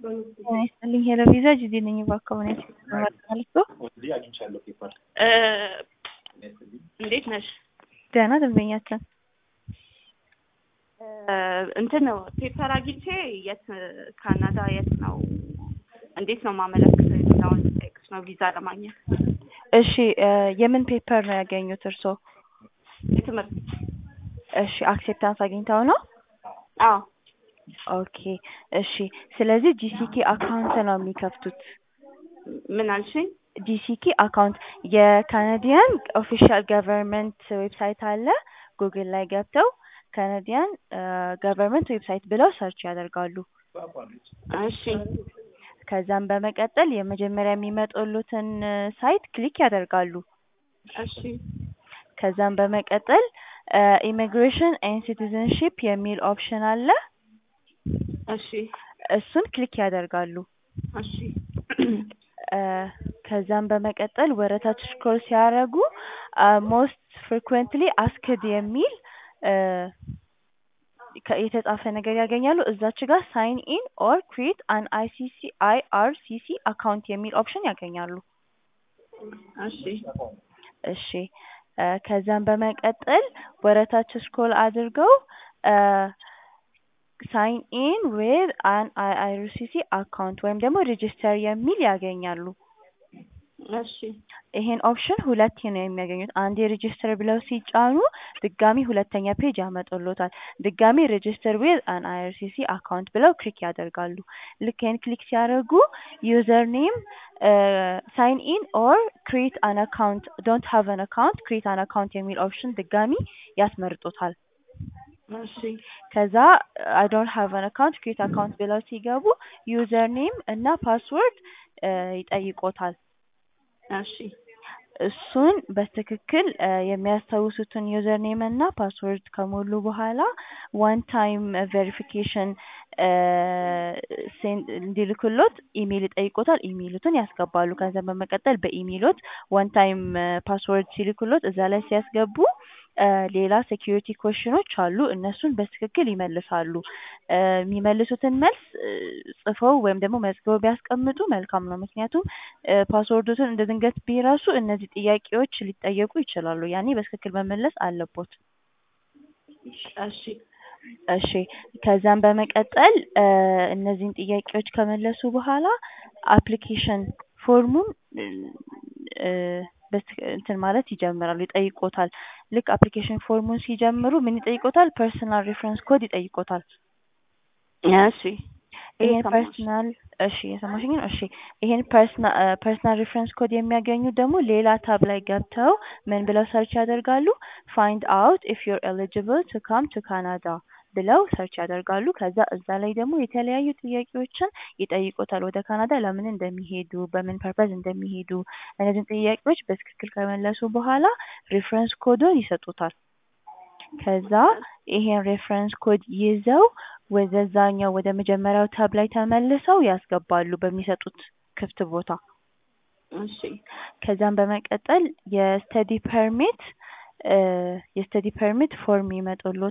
ጤና ይስጥልኝ ሄሎ ቪዛ ጂጂ ነኝ። በአካባቢያችን ማለት ነው። እንዴት ነሽ? ደህና ደንበኛችን እንትን ነው ፔፐር አግኝቼ የት ካናዳ የት ነው እንዴት ነው ማመለክት የሚለውን ጠይቅሽ ነው ቪዛ ለማግኘት። እሺ የምን ፔፐር ነው ያገኙት እርስዎ? የትምህርት እሺ አክሴፕታንስ አግኝተው ነው? አዎ ኦኬ እሺ። ስለዚህ ጂሲኬ አካውንት ነው የሚከፍቱት። ምን አልሽኝ? ጂሲኬ አካውንት የካናዲያን ኦፊሻል ገቨርንመንት ዌብሳይት አለ። ጉግል ላይ ገብተው ካናዲያን ገቨርንመንት ዌብሳይት ብለው ሰርች ያደርጋሉ። እሺ ከዛም በመቀጠል የመጀመሪያ የሚመጡሉትን ሳይት ክሊክ ያደርጋሉ። እሺ ከዛም በመቀጠል ኢሚግሬሽን ኤንድ ሲቲዝንሺፕ የሚል ኦፕሽን አለ። እሺ እሱን ክሊክ ያደርጋሉ። እሺ ከዛም በመቀጠል ወረታች ስክሮል ሲያደርጉ ሞስት ፍሪኩዌንትሊ አስክድ የሚል የተጻፈ ነገር ያገኛሉ። እዛች ጋር ሳይን ኢን ኦር ክሪኤት አን አይሲሲ አይአርሲሲ አካውንት የሚል ኦፕሽን ያገኛሉ። እሺ እሺ ከዛም በመቀጠል ወረታች ስክሮል አድርገው ሳይን ኢን ዊዝ አን አይአርሲሲ አካውንት ወይም ደግሞ ሬጂስተር የሚል ያገኛሉ። እሺ ይሄን ኦፕሽን ሁለቴ ነው የሚያገኙት። አንዴ ሬጂስተር ብለው ሲጫኑ ድጋሚ ሁለተኛ ፔጅ ያመጡሎታል። ድጋሚ ሬጂስተር ዊዝ አን አይአርሲሲ አካውንት ብለው ክሊክ ያደርጋሉ። ልክ ይሄን ክሊክ ሲያደርጉ ዩዘር ኔም ሳይን ኢን ኦር ክሪኤት አን አካውንት ዶንት ሃቭ አን አካውንት ክሪኤት አን አካውንት የሚል ኦፕሽን ድጋሚ ያስመርጦታል። እሺ ከዛ አይ ዶንት ሃቭ አን አካውንት ክሪኤት አካውንት ብለው ሲገቡ ዩዘር ኔም እና ፓስወርድ ይጠይቆታል። እሺ እሱን በትክክል የሚያስታውሱትን ዩዘር ኔም እና ፓስወርድ ከሞሉ በኋላ ዋን ታይም ቬሪፊኬሽን እንዲልክሎት ኢሜይል ይጠይቆታል። ኢሜይሉትን ያስገባሉ። ከዛ በመቀጠል በኢሜይሎት ዋን ታይም ፓስወርድ ሲልክሎት እዛ ላይ ሲያስገቡ ሌላ ሴኪሪቲ ኮሽኖች አሉ። እነሱን በትክክል ይመልሳሉ። የሚመልሱትን መልስ ጽፈው ወይም ደግሞ መዝግበው ቢያስቀምጡ መልካም ነው። ምክንያቱም ፓስወርዱትን እንደ ድንገት ቢረሱ እነዚህ ጥያቄዎች ሊጠየቁ ይችላሉ። ያኔ በትክክል መመለስ አለቦት። እሺ እሺ ከዛም በመቀጠል እነዚህን ጥያቄዎች ከመለሱ በኋላ አፕሊኬሽን ፎርሙን እንትን ማለት ይጀምራሉ። ይጠይቆታል። ልክ አፕሊኬሽን ፎርሙን ሲጀምሩ ምን ይጠይቆታል? ፐርሰናል ሬፈረንስ ኮድ ይጠይቆታል። እሺ ይሄን ፐርሰናል እሺ የሰማሽኝ ነው። እሺ ይሄን ፐርሰናል ሬፈረንስ ኮድ የሚያገኙት ደግሞ ሌላ ታብ ላይ ገብተው ምን ብለው ሰርች ያደርጋሉ? ፋይንድ አውት ኢፍ ዩር ኤሊጂብል ቱ ካም ቱ ካናዳ ብለው ሰርች ያደርጋሉ። ከዛ እዛ ላይ ደግሞ የተለያዩ ጥያቄዎችን ይጠይቁታል። ወደ ካናዳ ለምን እንደሚሄዱ፣ በምን ፐርፐዝ እንደሚሄዱ እነዚህን ጥያቄዎች በትክክል ከመለሱ በኋላ ሬፈረንስ ኮዱን ይሰጡታል። ከዛ ይሄን ሬፈረንስ ኮድ ይዘው ወደዛኛው ወደ መጀመሪያው ታብ ላይ ተመልሰው ያስገባሉ በሚሰጡት ክፍት ቦታ። እሺ ከዛም በመቀጠል የስተዲ ፐርሚት የስተዲ ፐርሚት ፎርም ይመጡሎታል።